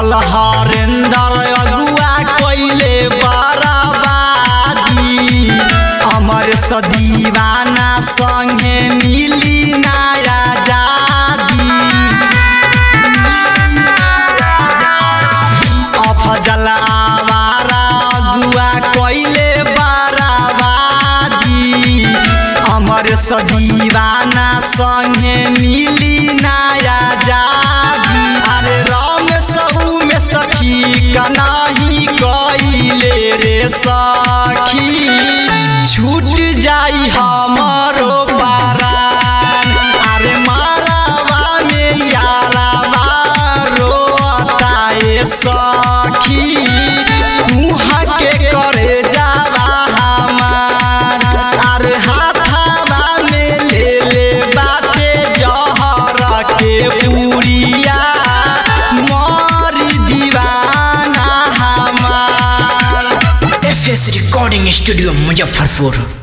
चल हरेंदर अगुआ कैले बराबादी अमर सदीवाना संगे मिली नया जादी अफजल आवारा अगुआ कैले बराबादी अमर सदीवाना संगे मिली नया जादी अरे राम सहू में सखी कनाही कैले रे सखी छूट जाई हमारो पारान अरे मारावा में यारावा रोताए सखी मुहा के करे जावा हमार अरे हाथावा में ले ले बाटे जहर के पुरिया मोरी दीवाना हमार F S recording studio Muzaffarpur